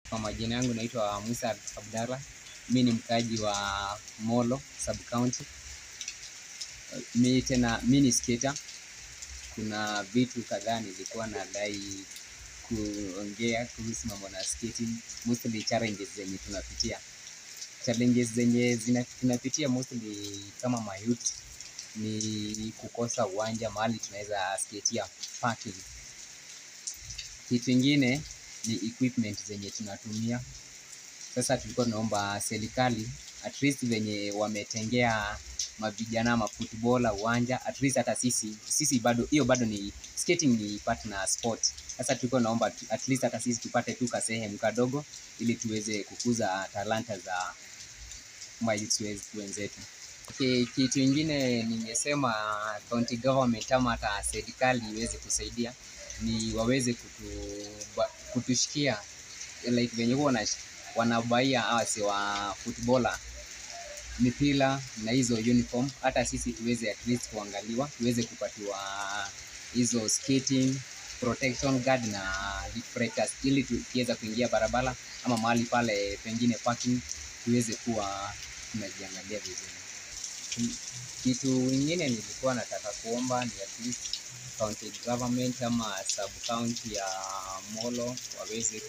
Kwa majina yangu naitwa Musa Abdalla. Mi ni mkaaji wa Molo sub county. Mi tena mi ni skater. Kuna vitu kadhaa nilikuwa nadai kuongea kuhusu mambo na skating, mostly challenges zenye tunapitia. Challenges zenye zina tunapitia mostly kama mayouth ni kukosa uwanja mahali tunaweza skatia parking. Kitu ingine ni equipment zenye tunatumia. Sasa tulikuwa tunaomba serikali at least venye wametengea mavijana mafootballer uwanja at least hata sisi sisi bado hiyo bado ni skating ni partner sport. Sasa tulikuwa naomba at least hata sisi tupate tu kasehemu kadogo ili tuweze kukuza talanta za mayouth wenzetu. Okay, kitu ingine ningesema county government ama hata serikali iweze kusaidia ni waweze kutu, ba- kutushikia like venye huwa wana- wanabaia awase wa footballer mipira na hizo uniform, hata sisi tuweze at least kuangaliwa, tuweze kupatiwa hizo skating protection guard na reflectors, ili tukiweza kuingia barabara ama mahali pale pengine parking, tuweze kuwa tunajiangalia vizuri. Ki- Kitu ingine nilikuwa nataka kuomba ni at least county government ama sub county ya Molo waweze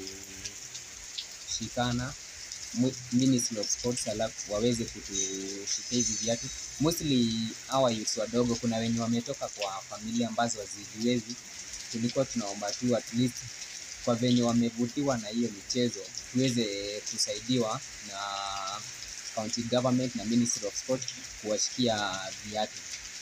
kushikana mu- Ministry of Sports alafu waweze kutushikia hizi viatu. Mostly hawa youths wadogo, kuna wenye wametoka kwa familia ambazo hazijiwezi. Tulikuwa tunaomba tu at least kwa venye wamevutiwa na hiyo michezo tuweze kusaidiwa na county government na Ministry of Sport kuwashikia viatu.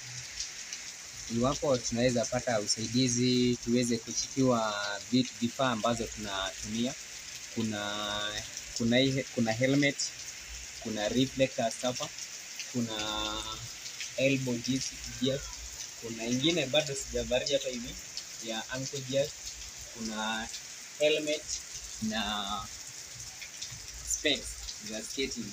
Iwapo tunaweza pata usaidizi, tuweze kushikiwa vitu vifaa ambazo tunatumia. Kuna kuna hii- kuna helmet, kuna reflectors hapa, kuna elbow gears, gears, kuna ingine bado sijavalia hapa hivi ya ankle gears, kuna helmet na specs za skating.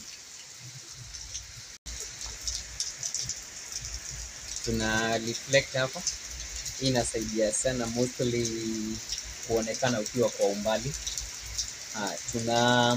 Tuna reflect hapa, hii inasaidia sana mostly kuonekana ukiwa kwa umbali. Ah, tuna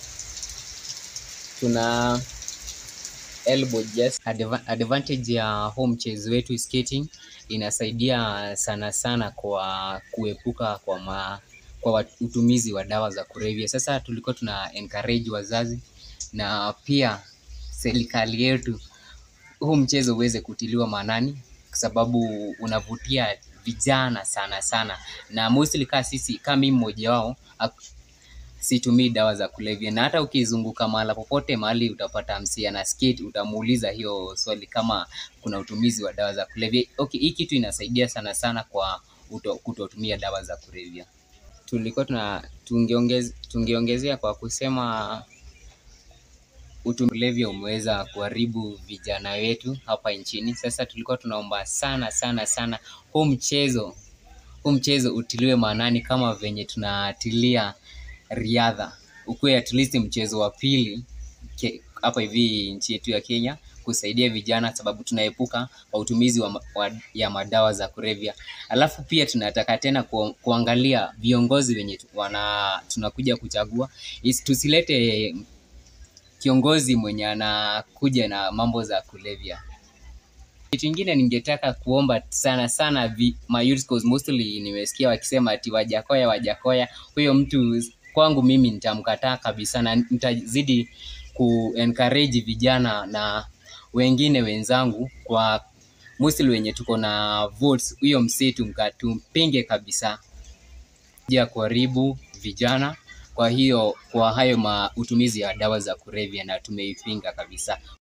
tuna elbow just Adva advantage ya huu mchezo wetu skating inasaidia sana sana kwa kuepuka kwa ma, kwa wa- utumizi wa dawa za kulevya. Sasa tulikuwa tuna encourage wazazi na pia serikali yetu huu mchezo uweze kutiliwa maanani kwa sababu unavutia vijana sana sana, na mostly kaa sisi kama mimi mmoja wao ak- situmii dawa za kulevya, na hata ukizunguka mahala popote mahali utapata msia na skate, utamuuliza hiyo swali kama kuna utumizi wa dawa za kulevya. Okay, hii kitu inasaidia sana sana kwa uto- kutotumia dawa za kulevya. Tulikuwa tuna tungeongez, tungeongezea kwa kusema utumilevya umeweza kuharibu vijana wetu hapa nchini. Sasa tulikuwa tunaomba sana sana sana huu mchezo huu mchezo utiliwe maanani kama venye tunatilia riadha, ukuwe at least mchezo wa pili ke- hapa hivi nchi yetu ya Kenya kusaidia vijana, sababu tunaepuka kwa utumizi wa, ma- wa, ya madawa za kulevya. Alafu pia tunataka tena ku, kuangalia viongozi wenye tu- wana tunakuja kuchagua, Isi- tusilete kiongozi mwenye anakuja na mambo za kulevya. Kitu ingine ningetaka kuomba sana sana vi, ma youths cause mostly nimesikia wakisema ati Wajakoya Wajakoya, huyo mtu kwangu mimi nitamkataa kabisa, na nitazidi ku encourage vijana na wengine wenzangu kwa mostly wenye tuko na votes, huyo msee tumka- tumpinge kabisa ya kuharibu vijana. Kwa hiyo kwa hayo ma utumizi ya dawa za kulevya na tumeipinga kabisa.